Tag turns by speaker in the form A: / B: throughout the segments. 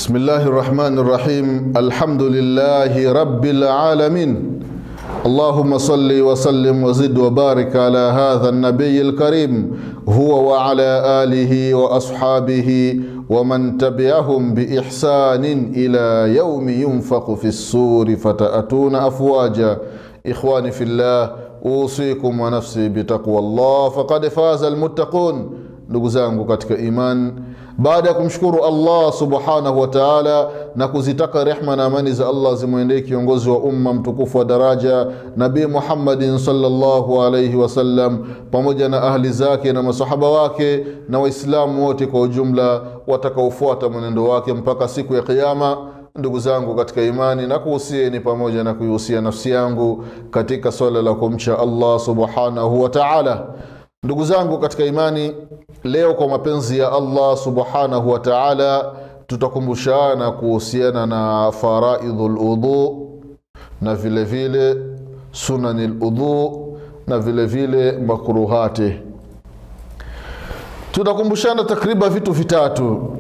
A: بسم الله الرحمن الرحيم الحمد لله رب العالمين اللهم صل وسلم وزد وبارك على هذا النبي الكريم هو وعلى آله وأصحابه ومن تبعهم بإحسان إلى يوم ينفق في السور فتأتون أفواجا إخواني في الله أوصيكم ونفسي بتقوى الله فقد فاز المتقون ndugu zangu katika iman baada ya kumshukuru allah subhanahu wa taala na kuzitaka rehma na amani za allah zimwendee kiongozi wa umma mtukufu wa daraja nabii muhammadin salllahu alaihi wasallam pamoja na ahli zake na masahaba wake na waislamu wote kwa ujumla watakaofuata mwenendo wake mpaka siku ya kiama ndugu zangu katika imani na kuhusieni pamoja na kuihusia nafsi yangu katika swala la kumcha allah subhanahu wa taala ndugu zangu katika imani leo kwa mapenzi ya allah subhanahu wa taala tutakumbushana kuhusiana na faraidhu ludhu na vile vile sunani ludhu na vile vile makruhati tutakumbushana takriban vitu vitatu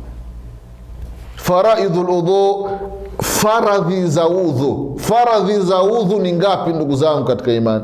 A: faraidhu ludhu faradhi za udhu faradhi za udhu ni ngapi ndugu zangu katika imani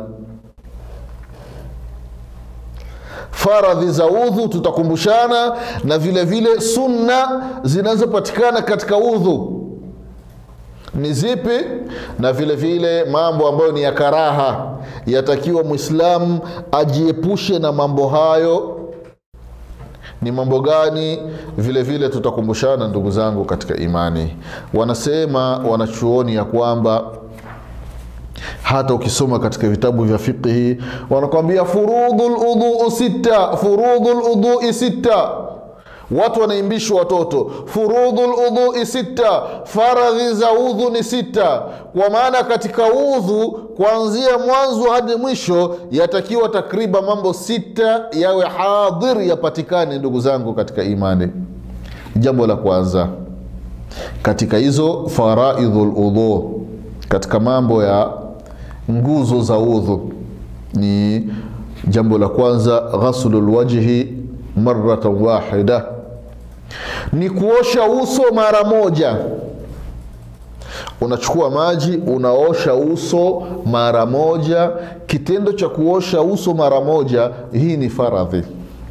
A: faradhi za udhu tutakumbushana na vile vile sunna zinazopatikana katika udhu ni zipi na vile vile mambo ambayo ni ya karaha yatakiwa mwislamu ajiepushe na mambo hayo ni mambo gani vile vile tutakumbushana ndugu zangu katika imani wanasema wanachuoni ya kwamba hata ukisoma katika vitabu vya fiqhi wanakwambia furudhu ludhuu sita furudhu ludhui sita watu wanaimbishwa watoto furudhu ludhui sita faradhi za udhu ni sita kwa maana katika udhu kuanzia mwanzo hadi mwisho yatakiwa takriban mambo sita yawe hadhir yapatikane ndugu zangu katika imani jambo la kwanza katika hizo faraidhu ludhu katika mambo ya nguzo za udhu ni jambo la kwanza ghaslu lwajhi maratan wahida ni kuosha uso mara moja unachukua maji unaosha uso mara moja kitendo cha kuosha uso mara moja hii ni faradhi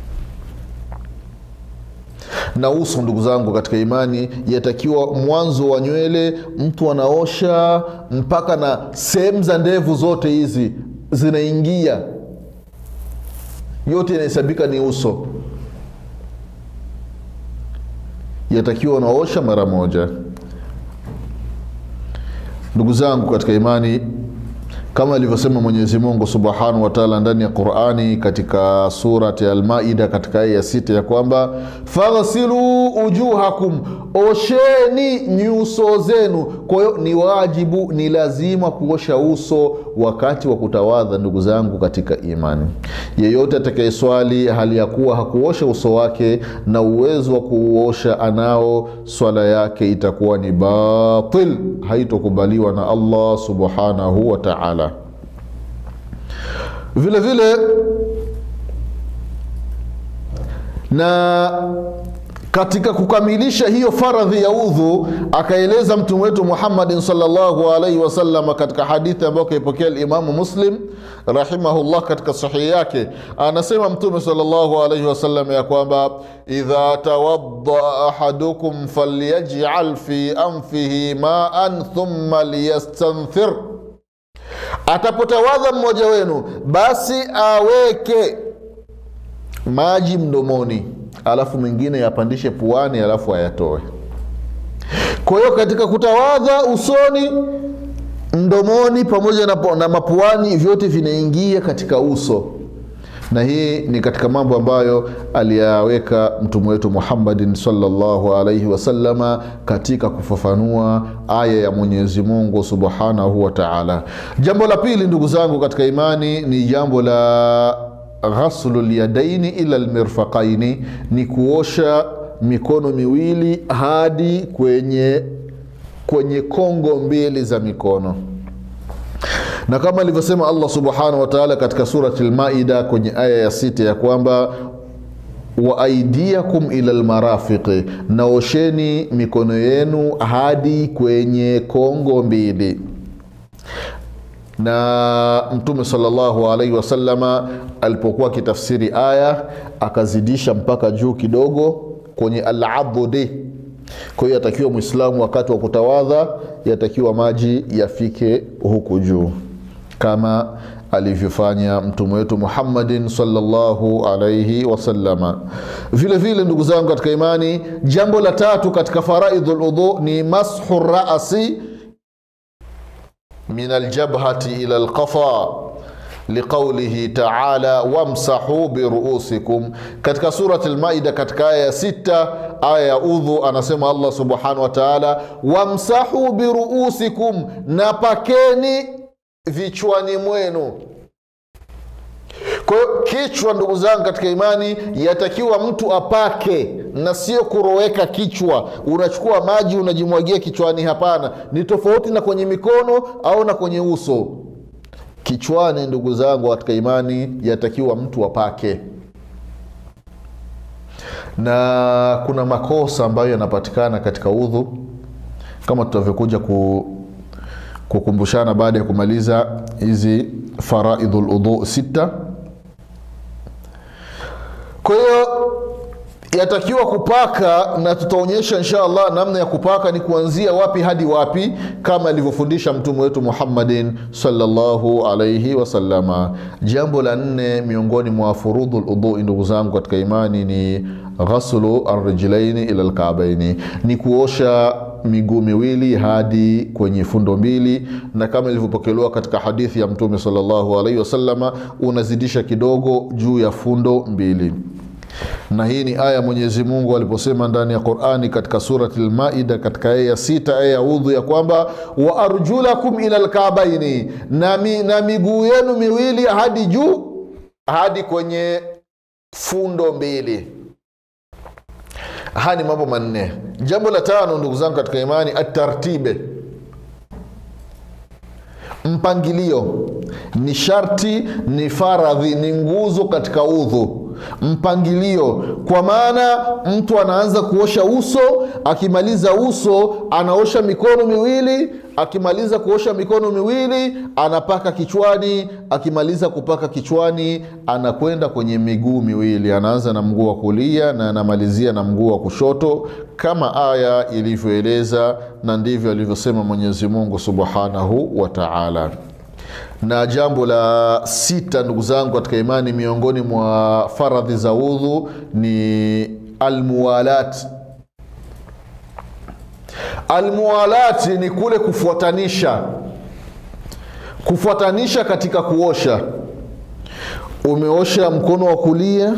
A: na uso ndugu zangu katika imani yatakiwa mwanzo wa nywele mtu anaosha mpaka na sehemu za ndevu zote hizi zinaingia yote inahesabika ni uso yatakiwa unaosha mara moja ndugu zangu katika imani kama alivyosema mwenyezi mungu subhanahu wataala ndani ya qurani katika surati almaida katika aya ya sita ya kwamba faghsilu ujuhakum osheni nyuso zenu kwa hiyo ni wajibu ni lazima kuosha uso wakati wa kutawadha ndugu zangu katika imani yeyote atakayeswali hali ya kuwa hakuosha uso wake na uwezo wa kuuosha anao swala yake itakuwa ni batil haitokubaliwa na allah subhanahu wa taala vile vile na katika kukamilisha hiyo faradhi ya udhu akaeleza mtume wetu muhammadin salllahu alaihi wasallam katika hadithi ambayo kaipokea limamu muslim rahimahullah katika sahihi yake anasema mtume salllahu alaihi wasallam ya kwamba idha tawaddaa ahadukum falyajal fi anfihi maan thumma liyastanthir atapotawadha mmoja wenu basi aweke maji mdomoni alafu mengine yapandishe puani alafu ayatoe kwa hiyo katika kutawadha usoni mdomoni pamoja na, na mapuani vyote vinaingia katika uso na hii ni katika mambo ambayo aliyaweka mtume wetu muhammadin salllahu alaihi wasalama katika kufafanua aya ya mwenyezi mungu subhanahu wa taala jambo la pili ndugu zangu katika imani ni jambo la ghaslu lyadaini ila lmirfaqaini ni kuosha mikono miwili hadi kwenye kwenye kongo mbili za mikono na kama alivyosema allah subhanahu wa taala katika surati lmaida kwenye aya ya sita ya kwamba wa aidiakum ila lmarafiqi, naosheni mikono yenu hadi kwenye kongo mbili. Na Mtume sallallahu alaihi wasallama alipokuwa akitafsiri aya akazidisha mpaka juu kidogo kwenye alabudi. Kwa hiyo yatakiwa Mwislamu wakati wa kutawadha, yatakiwa maji yafike huku juu kama alivyofanya mtume wetu Muhammadin sallallahu alaihi wasallama. Vile vile ndugu zangu katika imani, jambo la tatu katika faraidhul udhu ni mashu rasi min aljabhati ila alqafa liqaulihi taala wamsahu biruusikum, katika surati Almaida katika aya ya sita aya ya udhu, anasema Allah subhanahu wa taala, wamsahu biruusikum, na pakeni vichwani mwenu. Kwa hiyo kichwa, ndugu zangu katika imani, yatakiwa mtu apake na sio kuroweka kichwa, unachukua maji unajimwagia kichwani. Hapana, ni tofauti na kwenye mikono au na kwenye uso. Kichwani, ndugu zangu katika imani, yatakiwa mtu apake, na kuna makosa ambayo yanapatikana katika udhu kama tutavyokuja ku kukumbushana baada ya kumaliza hizi faraidhul udhu sita. Kwa hiyo yatakiwa kupaka, na tutaonyesha insha Allah namna ya kupaka ni kuanzia wapi hadi wapi, kama alivyofundisha mtume wetu Muhammadin sallallahu alaihi wasallama. Jambo la nne miongoni mwa furudhul udhu, ndugu zangu katika imani, ni ghaslu arrijlaini ila alkaabaini, ni kuosha miguu miwili hadi kwenye fundo mbili, na kama ilivyopokelewa katika hadithi ya mtume sallallahu alaihi wasallama, unazidisha kidogo juu ya fundo mbili na hii ni aya Mwenyezi Mungu aliposema ndani ya Qur'ani katika surati Al-Maida katika aya ya sita aya ya udhu ya kwamba wa arjulakum ila alkaabaini, na, mi, na miguu yenu miwili hadi juu hadi kwenye fundo mbili. Haya ni mambo manne. Jambo la tano, ndugu zangu katika imani, atartibe, mpangilio ni sharti, ni faradhi, ni nguzo katika udhu mpangilio kwa maana mtu anaanza kuosha uso, akimaliza uso anaosha mikono miwili, akimaliza kuosha mikono miwili anapaka kichwani, akimaliza kupaka kichwani anakwenda kwenye miguu miwili, anaanza na mguu wa kulia na anamalizia na mguu wa kushoto, kama aya ilivyoeleza, na ndivyo alivyosema Mwenyezi Mungu subhanahu wa taala na jambo la sita ndugu zangu katika imani, miongoni mwa faradhi za udhu ni almuwalat. Almuwalati ni kule kufuatanisha, kufuatanisha katika kuosha. Umeosha mkono wa kulia,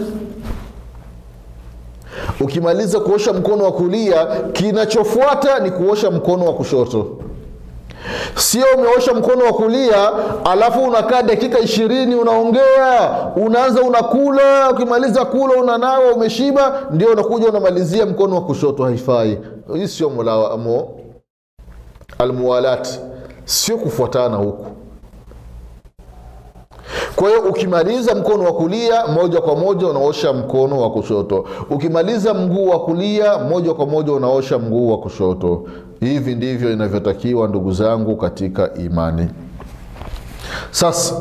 A: ukimaliza kuosha mkono wa kulia, kinachofuata ni kuosha mkono wa kushoto. Sio umeosha mkono wa kulia alafu unakaa dakika ishirini unaongea, unaanza unakula, ukimaliza kula unanawa, umeshiba, ndio unakuja unamalizia mkono wa kushoto. Haifai. Hii sio mulawamo, almuwalati, sio kufuatana huku. Kwa hiyo ukimaliza mkono wa kulia moja kwa moja unaosha mkono wa kushoto, ukimaliza mguu wa kulia moja kwa moja unaosha mguu wa kushoto. Hivi ndivyo inavyotakiwa ndugu zangu katika imani. Sasa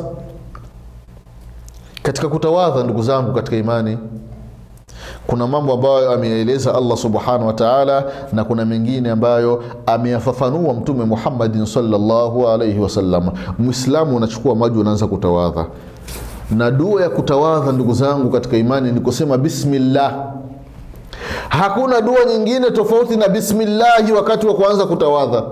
A: katika kutawadha, ndugu zangu katika imani, kuna mambo ambayo ameyaeleza Allah subhanahu wa taala, na kuna mengine ambayo ameyafafanua Mtume Muhammadin sallallahu alaihi wasallam. Mwislamu unachukua maji unaanza kutawadha, na dua ya kutawadha ndugu zangu katika imani ni kusema bismillah. Hakuna dua nyingine tofauti na bismillahi wakati wa kuanza kutawadha.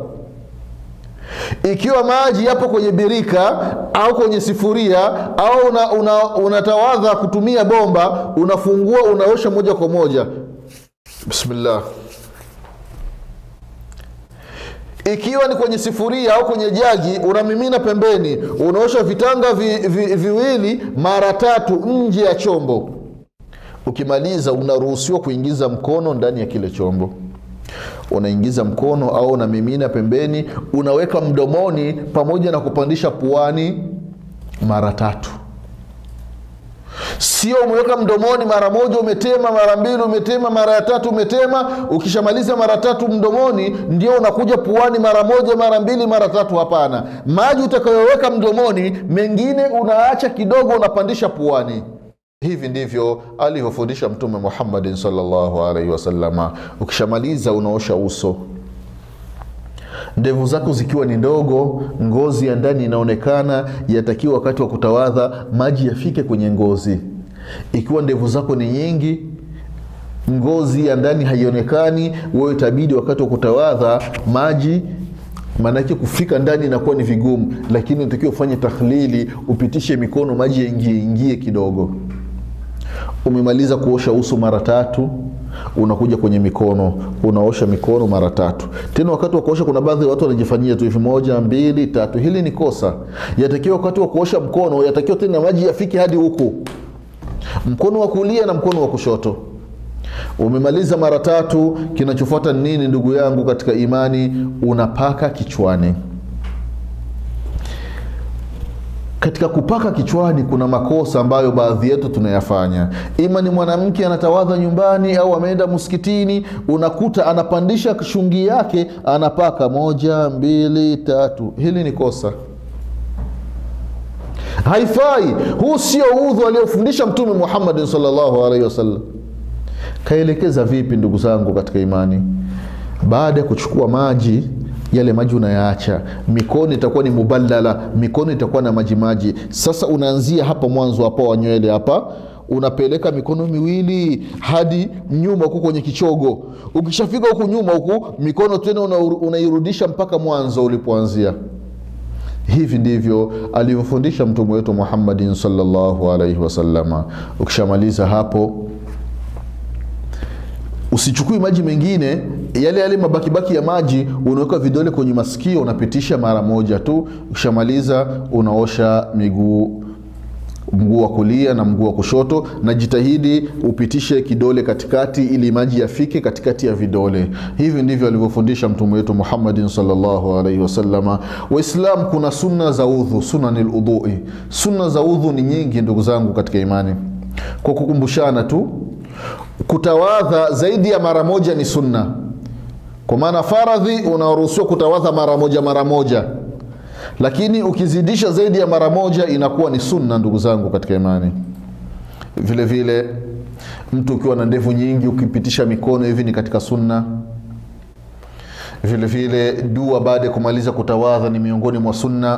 A: Ikiwa maji yapo kwenye birika au kwenye sifuria au unatawadha una, una kutumia bomba, unafungua unaosha moja kwa moja bismillah. Ikiwa ni kwenye sifuria au kwenye jagi, unamimina pembeni, unaosha vitanga vi, vi, viwili mara tatu nje ya chombo. Ukimaliza unaruhusiwa kuingiza mkono ndani ya kile chombo unaingiza mkono au unamimina pembeni, unaweka mdomoni pamoja na kupandisha puani mara tatu. sio umeweka mdomoni mara moja umetema mara mbili umetema mara ya tatu umetema ukishamaliza mara tatu mdomoni ndio unakuja puani mara moja mara mbili mara tatu hapana maji utakayoweka mdomoni mengine unaacha kidogo unapandisha puani hivi ndivyo alivyofundisha mtume muhammadin salllahu alaihi wasalama ukishamaliza unaosha uso ndevu zako zikiwa ni ndogo ngozi ya ndani inaonekana yatakiwa wakati wa kutawadha maji yafike kwenye ngozi ikiwa ndevu zako ni nyingi ngozi ya ndani haionekani wewe itabidi wakati wa kutawadha maji maanake kufika ndani inakuwa ni vigumu lakini unatakiwa ufanye takhlili upitishe mikono maji yaingie ingie kidogo umemaliza kuosha uso mara tatu unakuja kwenye mikono unaosha mikono mara tatu tena wakati wa kuosha kuna baadhi ya watu wanajifanyia tu hivi moja mbili tatu hili ni kosa yatakiwa wakati wa kuosha mkono yatakiwa tena maji yafike hadi huku mkono wa kulia na mkono wa kushoto umemaliza mara tatu kinachofuata ni nini ndugu yangu katika imani unapaka kichwani katika kupaka kichwani kuna makosa ambayo baadhi yetu tunayafanya ima ni mwanamke anatawadha nyumbani au ameenda msikitini unakuta anapandisha shungi yake anapaka moja mbili tatu hili ni kosa haifai huu sio udhu aliofundisha mtume muhammadin salllahu alaihi wasallam kaelekeza vipi ndugu zangu katika imani baada ya kuchukua maji yale maji unayaacha mikono itakuwa ni muballala mikono itakuwa na majimaji sasa unaanzia hapa mwanzo hapa wa nywele hapa unapeleka mikono miwili hadi nyuma huku kwenye kichogo ukishafika huku nyuma huku mikono tena unairudisha mpaka mwanzo ulipoanzia hivi ndivyo alivyofundisha mtume wetu muhammadin salllahu alaihi wasalama ukishamaliza hapo usichukui maji mengine yale yale mabakibaki ya maji unaweka vidole kwenye masikio unapitisha mara moja tu ukishamaliza unaosha miguu mguu wa kulia na mguu wa kushoto na jitahidi upitishe kidole katikati ili maji yafike katikati ya vidole hivi ndivyo alivyofundisha mtume wetu muhammadin salllahu alaihi wasalama waislam kuna sunna za udhu sunani ludhui sunna za udhu ni nyingi ndugu zangu katika imani kwa kukumbushana tu kutawadha zaidi ya mara moja ni sunna kwa maana faradhi unaruhusiwa kutawadha mara moja mara moja lakini ukizidisha zaidi ya mara moja inakuwa ni sunna ndugu zangu katika imani vile vile mtu ukiwa na ndevu nyingi ukipitisha mikono hivi ni katika sunna vile vile dua baada ya kumaliza kutawadha ni miongoni mwa sunna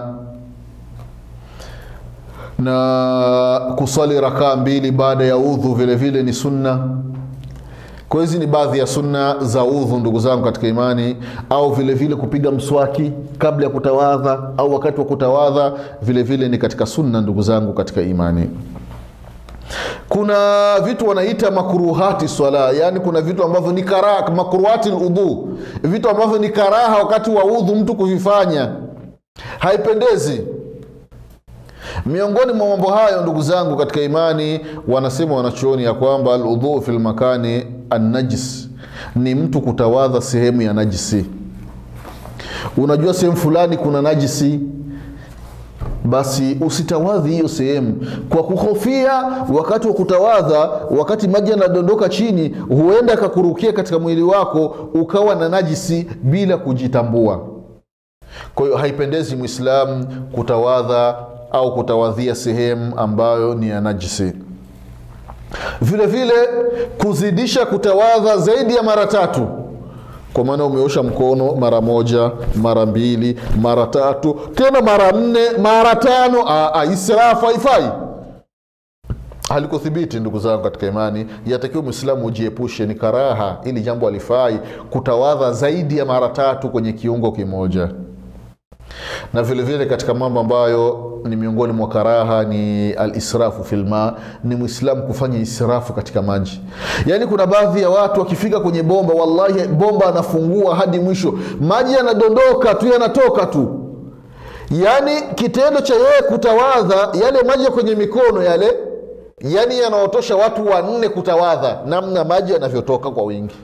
A: na kuswali rakaa mbili baada ya udhu vile vile ni sunna kwa hizi ni baadhi ya sunna za udhu ndugu zangu katika imani au vile vile kupiga mswaki kabla ya kutawadha au wakati wa kutawadha vile vile ni katika sunna ndugu zangu katika imani kuna vitu wanaita makruhati swala yaani kuna vitu ambavyo ni karaha makruhati ludhu vitu ambavyo ni karaha wakati wa udhu mtu kuvifanya haipendezi miongoni mwa mambo hayo ndugu zangu katika imani wanasema wanachuoni ya kwamba aludhuu fi lmakani annajis ni mtu kutawadha sehemu ya najisi unajua sehemu fulani kuna najisi basi usitawadhi hiyo sehemu kwa kuhofia wakati wa kutawadha wakati maji yanadondoka chini huenda akakurukia katika mwili wako ukawa na najisi bila kujitambua kwa hiyo haipendezi mwislamu kutawadha au kutawadhia sehemu ambayo ni ya najisi vile vile kuzidisha kutawadha zaidi ya mara tatu kwa maana umeosha mkono mara moja mara mbili mara tatu tena mara nne mara tano israfu haifai halikuthibiti ndugu zangu katika imani yatakiwa mwislamu ujiepushe ni karaha ili jambo alifai kutawadha zaidi ya mara tatu kwenye kiungo kimoja na vile vile katika mambo ambayo ni miongoni mwa karaha ni alisrafu filma ni mwislamu kufanya israfu katika maji yaani kuna baadhi ya watu wakifika kwenye bomba wallahi bomba anafungua hadi mwisho maji yanadondoka tu yanatoka tu yaani kitendo cha yeye kutawadha yale maji ya kwenye mikono yale yaani yanaotosha watu wanne kutawadha namna maji yanavyotoka kwa wingi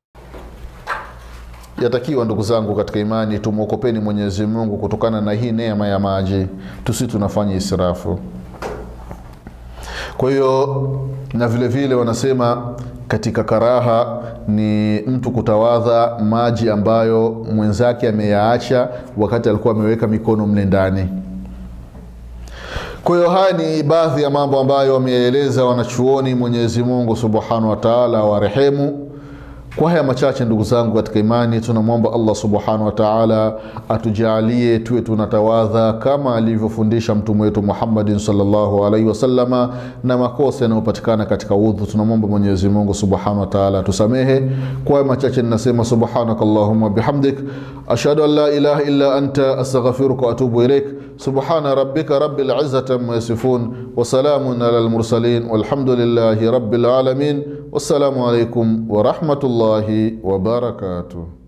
A: yatakiwa ndugu zangu katika imani tumwokopeni mwenyezi mungu kutokana na hii neema ya maji tusi tunafanya israfu kwa hiyo na vile vile wanasema katika karaha ni mtu kutawadha maji ambayo mwenzake ameyaacha wakati alikuwa ameweka mikono mle ndani kwa hiyo haya ni baadhi ya mambo ambayo wameyaeleza wanachuoni mwenyezi mungu subhanahu wa taala warehemu kwa haya machache ndugu zangu katika imani tunamwomba allah subhanahu wa taala atujaalie tuwe tunatawadha kama alivyofundisha mtume wetu muhammadin salllahu alaihi wasalama na makosa yanayopatikana katika udhu tunamwomba mwenyezi mungu subhanahu wa taala atusamehe kwa haya machache ninasema subhanaka allahuma bihamdik ashhadu an la ilaha illa anta astaghfiruka waatubu ilaik subhana rabbika rabbil izzati amma yasifun wasalamun ala lmursalin walhamdulillahi rabbil alamin wassalamu alaikum warahmatullahi wabarakatuh